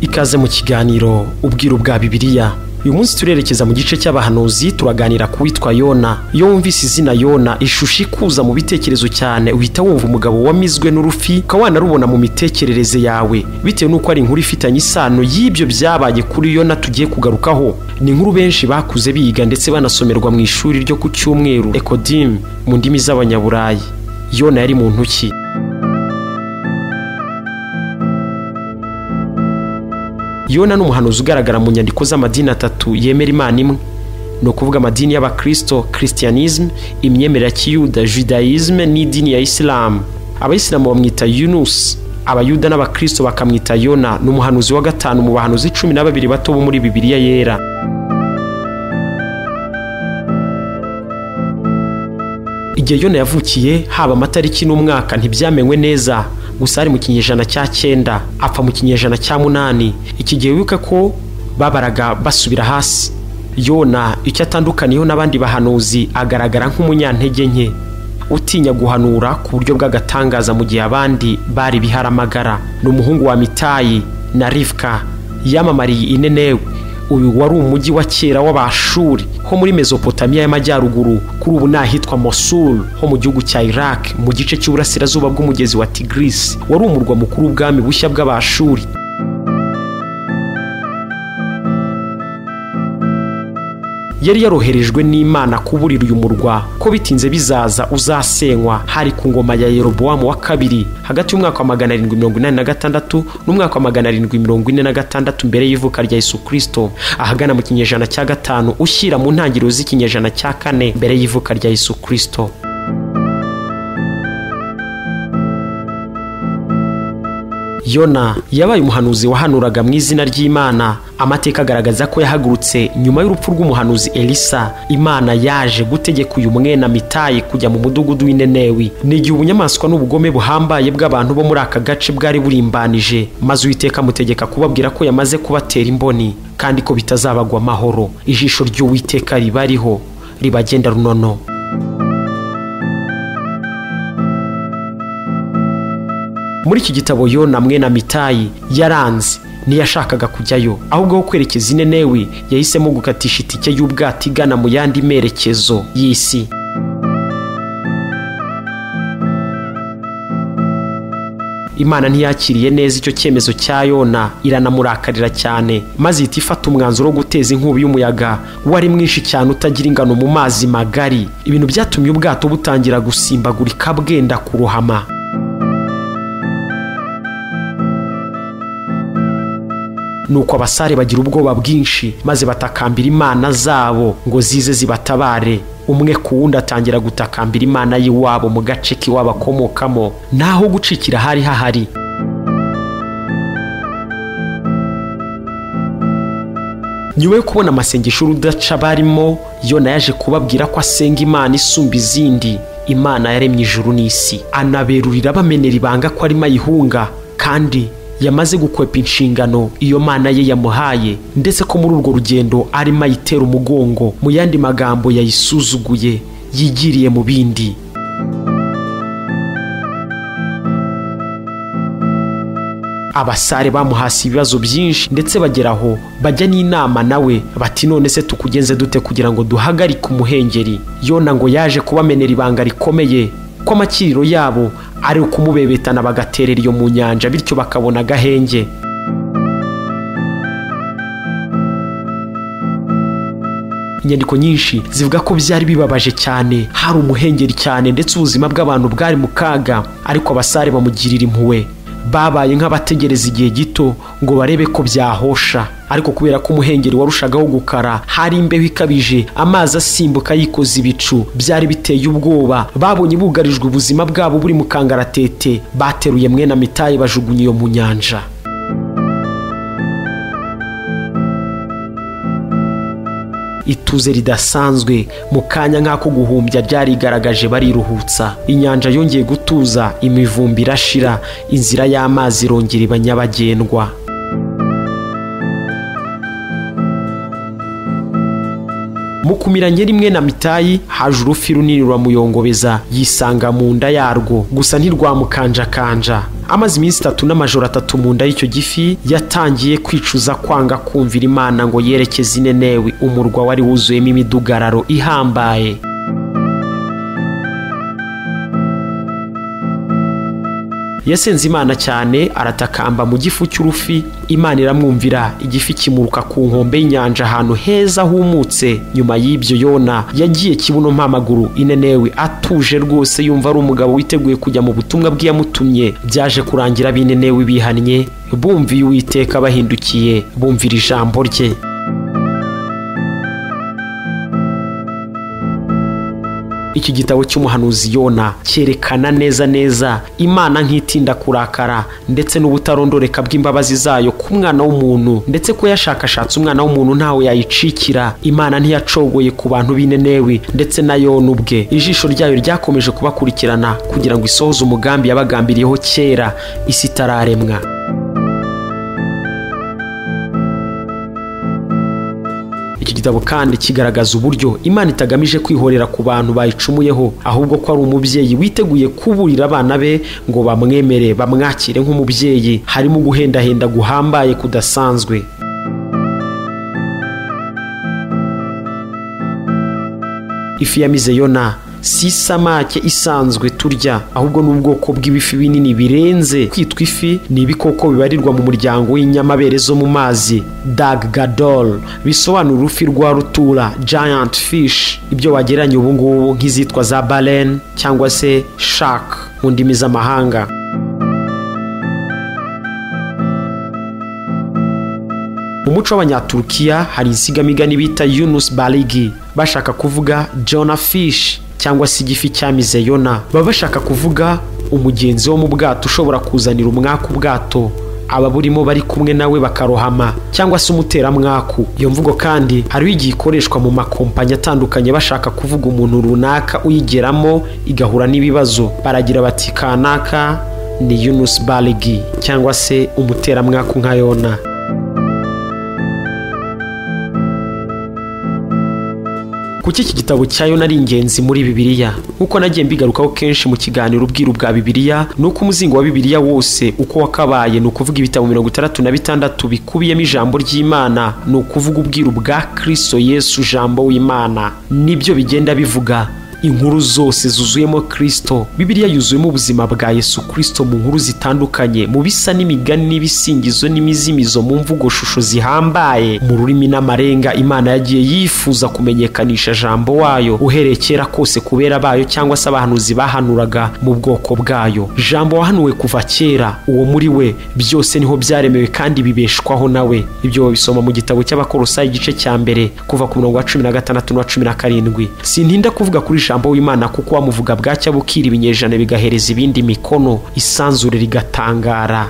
ikaze mu kiganiro ubwiru bwa bibiliya uyu munsi turerekeza mu gice cy'abahanuzi turaganira ku witwa yona iyo wumvise izina yona ishusho ikuza mu bitekerezo cyane uhita wumva umugabo wamizwe n'urufi ukaba wanarubona mu mitekerereze yawe bitewe n'uko ari inkuru ifitanye isano y'ibyo byabaye kuri yona tugiye kugarukaho ni inkuru benshi bakuze biga ndetse banasomerwa mu ishuri ryo ku cyumweru ekodimu mu ndimi z'abanyaburayi yona yari mu ntoki yona ni umuhanuzi ugaragara mu nyandiko z'amadini atatu yemera imana imwe ni ukuvuga amadini y'abakirisito christianism imyemerere ya kiyuda judaisme n'idini ya isilamu abayisilamu bamwita yunusi abayuda n'abakirisito bakamwita yona ni umuhanuzi wa gatanu mu bahanuzi cumi na babiri bato bo muri bibiliya yera igihe yona yavukiye haba amatariki n'umwaka ntibyamenywe neza gusa ari mu kinyejana cya cyenda apfa mu kinyejana cya munani iki gihe wibuke ko babaraga basubira hasi yona icyo atandukaniyeho n'abandi bahanuzi agaragara nk'umunyantege nke utinya guhanura ku buryo bw'agatangaza mu gihe abandi bari biharamagara ni umuhungu wa mitayi na rivuka yamamariye inenewe uyu wari umujyi wa kera w'abashuri ho muri mesopotamiya y'amajyaruguru kuri ubu ni ahitwa mosul ho mu gihugu cya iraq mu gice cy'uburasirazuba bw'umugezi wa tigrisi wari umurwa mukuru w'ubwami bushya bw'abashuri yari yaroherejwe n'imana kuburira uyu murwa ko bitinze bizaza uzasenywa hari ku ngoma ya yerobowamu wa kabiri hagati y'umwaka wa magana arindwi mirongo inani na gatandatu n'umwaka wa magana arindwi mirongo ine na gatandatu mbere y'ivuka rya yesu kirisito ahagana mu kinyejana cya gatanu ushyira mu ntangiriro z'ikinyejana cya kane mbere y'ivuka rya yesu kirisito yona yabaye umuhanuzi wahanuraga mu izina ry'imana amateka agaragaza ko yahagurutse nyuma y'urupfu rw'umuhanuzi elisa imana yaje gutegeka uyu mwena mitayi kujya mu mudugudu w'inenewi ni igihe ubunyamaswa n'ubugome buhambaye bw'abantu bo muri aka gace bwari burimbanije maze uwiteka amutegeka kubabwira ko yamaze kubatera imboni kandi ko bitazabagwa amahoro ijisho ry'uwiteka ribariho ribagenda runono muri iki gitabo yona mwena mitayi yaranze ntiyashakaga kujyayo ahubwo aho kwerekeza inenewe yahisemo gukatisha itike y'ubwato igana mu yandi merekezo y'isi imana ntiyakiriye neza icyo cyemezo cya yona iranamurakarira cyane maze ihita ifata umwanzuro wo guteza inkubi y'umuyaga wari mwinshi cyane utagira ingano mu mazi magari ibintu byatumye ubwato butangira gusimbagurika bwenda kurohama nuko abasare bagira ubwoba bwinshi maze batakambira imana zabo ngo zize zibatabare umwe ku wundi atangira gutakambira imana y'iwabo mu gace k'iwabo akomokamo naho gucikira hari hahari nyuma yo kubona amasengesho y'urudaca barimo yona yaje kubabwira ko asenga imana isumba izindi imana yaremye ijuru n'isi anaberurira bamenera ibanga ko arimo ayihunga kandi yamaze gukwepa inshingano iyo mana ye yamuhaye ndetse ko muri urwo rugendo arimo ayitera umugongo mu yandi magambo yayisuzuguye yigiriye mu bindi abasare bamuhasi ibibazo byinshi ndetse bageraho bajya n'inama nawe bati none se tukugenze dute kugira ngo duhagarike umuhengeri yona ngo yaje kubamenera ibanga rikomeye ko amakiriro yabo ari ukumubebetana bagaterera iyo mu nyanja bityo bakabona agahenge inyandiko nyinshi zivuga ko byari bibabaje cyane hari umuhengeri cyane ndetse ubuzima bw'abantu bwari mu kaga ariko abasare bamugirira impuhwe babaye nk'abategereza igihe gito ngo barebe ko byahosha ariko kubera ko umuhengeri warushagaho gukara hari imbeho ikabije amazi asimbuka yikoza ibicu byari biteye ubwoba babonye bugarijwe ubuzima bwabo buri mu kangaratete bateruye mwene mitayi bajugunya iyo mu nyanja ituze ridasanzwe mu kanya nk'ako guhumbya ryarigaragaje bariruhutsa inyanja yongeye gutuza imivumbi irashira inzira y'amazi irongera iba nyabagendwa mu kumiranye rimwe na mitayi haje urufi runini ruramuyongobeza yisanga mu nda yarwo gusa ntirwamukanjakanja amaze iminsi itatu n'amajoro atatu mu nda y'icyo gifi yatangiye kwicuza kwanga kumvira imana ngo yerekeze inenewe umurwa wari wuzuyemo imidugararo ihambaye yasenze imana cyane aratakamba mu gifu cy'urufi imana iramwumvira igifi kimuruka ku nkombe y'inyanja ahantu heza humutse nyuma y'ibyo yona yagiye kibuno mpamaguru inenewe atuje rwose yumva ari umugabo witeguye kujya mu butumwa bw'iyamutumye byaje kurangira binenewe bihannye bumviye uwiteka bahindukiye bumvira ijambo rye iki gitabo cy'umuhanuzi yona cyerekana neza neza imana nk'itinda kurakara ndetse n'ubutarondoreka bw'imbabazi zayo ku mwana w'umuntu ndetse ko yashakashatse umwana w'umuntu ntawe yayicikira imana ntiyacogoye ku bantu b'inenewe ndetse na yona ubwe ijisho ryayo ryakomeje kubakurikirana kugira ngo isohoze umugambi yabagambiriyeho kera isi itararemwa iki gitabo kandi kigaragaza uburyo imana itagamije kwihorera ku bantu bayicumuyeho ahubwo ko ari umubyeyi witeguye kuburira abana be ngo bamwemere bamwakire nk'umubyeyi harimo guhendahenda guhambaye kudasanzwe ifi yamize yona si isamake isanzwe turya ahubwo ni ubwoko bw'ibifi binini birenze kwitwa ifi ni ibikoko bibarirwa mu muryango w'inyamabere zo mu mazi dag gadol bisobanura urufi rwa rutura giant fish ibyo wagereranya ubu ngubu nk'izitwa za balen cyangwa se shark mu ndimi z'amahanga mu muco w'abanyaturukiya hari insigamigani bita yunus baligi bashaka kuvuga jona fish cyangwa se igifi cyamize yona baba bashaka kuvuga umugenzi wo mu bwato ushobora kuzanira umwaka ubwato aba burimo bari kumwe nawe bakarohama cyangwa se umuteramwaku iyo mvugo kandi hariho igihe ikoreshwa mu makompanyi atandukanye bashaka kuvuga umuntu runaka uyigeramo igahura n'ibibazo baragira bati kanaka ni yunus baligi cyangwa se umuteramwaku nka yona kuki iki gitabo cya yona ari ingenzi muri bibiliya nk'uko nagiye mbigarukaho kenshi mu kiganiro ubwiru bwa bibiliya ni uko umuzingo wa bibiliya wose uko wakabaye ni ukuvuga ibitabo mirongo itandatu na bitandatu bikubiyemo ijambo ry'imana ni ukuvuga ubwiru bwa kirisito yesu ijambo w'imana nibyo bigenda bivuga inkuru zose zuzuyemo kirisito bibiliya yuzuyemo ubuzima bwa yesu kirisito mu nkuru zitandukanye mu bisa n'imigani n'ibisingizo n'imizimizo mu mvugo shusho zihambaye mu rurimi n'amarenga imana yagiye yifuza kumenyekanisha jambo wayo uhereye kera kose kubera bayo cyangwa se abahanuzi bahanuraga mu bwoko bwayo jambo wahanuwe kuva kera uwo muri we byose niho byaremewe kandi bibeshwaho nawe ibyo babisoma mu gitabo cy'abakorosa igice cya mbere kuva ku murongo wa cumi na gatandatu n'uwa cumi na karindwi sintinda kuvuga kuri ijambo w'imana kuko wamuvuga bwacya bukira ibinyejana bigahereza ibindi mikono isanzure rigatangara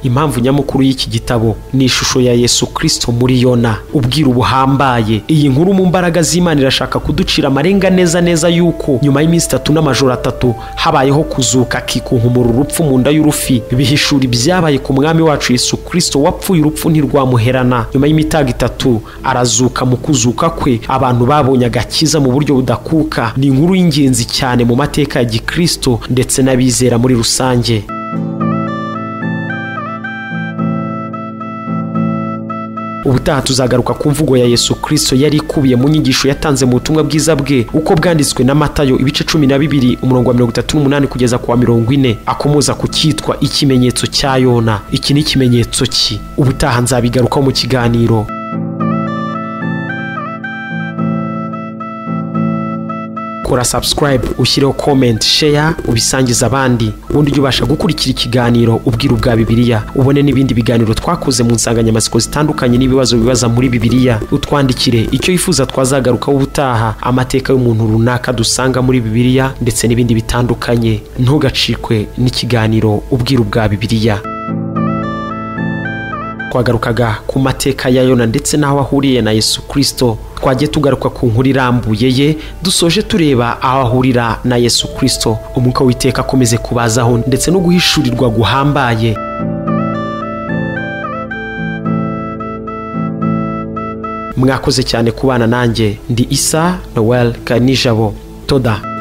impamvu nyamukuru y'iki gitabo ni ishusho ya yesu kirisito muri yona ubwira buhambaye iyi nkuru mu mbaraga z'imana irashaka kuducira amarenga neza neza yuko nyuma y'iminsi itatu n'amajoro atatu habayeho kuzuka akikunkumura urupfu mu nda y'urufi bihishura ibyabaye ku mwami wacu yesu kirisito wapfuye urupfu ntirwamuherana nyuma y'imitago itatu arazuka mu kuzuka kwe abantu babonye agakiza mu buryo budakuka ni inkuru y'ingenzi cyane mu mateka ya gikirisito ndetse n'abizera muri rusange ubutaha tuzagaruka ku mvugo ya yesu kirisito yari ikubiye mu nyigisho yatanze mu butumwa bwiza bwe uko bwanditswe na matayo ibice cumi na bibiri umurongo wa mirongo itatu n'umunani kugeza ku wa mirongo ine akomoza ku cyitwa ikimenyetso cya yona iki ni ikimenyetso ki ubutaha nzabigarukaho mu kiganiro kora subscribe ushyireho comment share ubisangize abandi ubundi ujye ubasha gukurikira ikiganiro ubwiru bwa bibiliya ubone n'ibindi biganiro twakoze mu nsanganyamatsiko zitandukanye n'ibibazo bibaza muri bibiliya utwandikire icyo yifuza twazagarukaho ubutaha amateka y'umuntu runaka dusanga muri bibiliya ndetse n'ibindi bitandukanye ntugacikwe n'ikiganiro ubwiru bwa bibiliya twagarukaga ku mateka ya yona ndetse n'aho ahuriye na yesu kirisito twagiye tugaruka ku nkuru irambuye ye dusoje tureba aho ahurira na yesu kirisito umwuka w'iteka akomeze kubazaho ndetse no guhishurirwa guhambaye mwakoze cyane kubana nanjye ndi isa noel kanijabo toda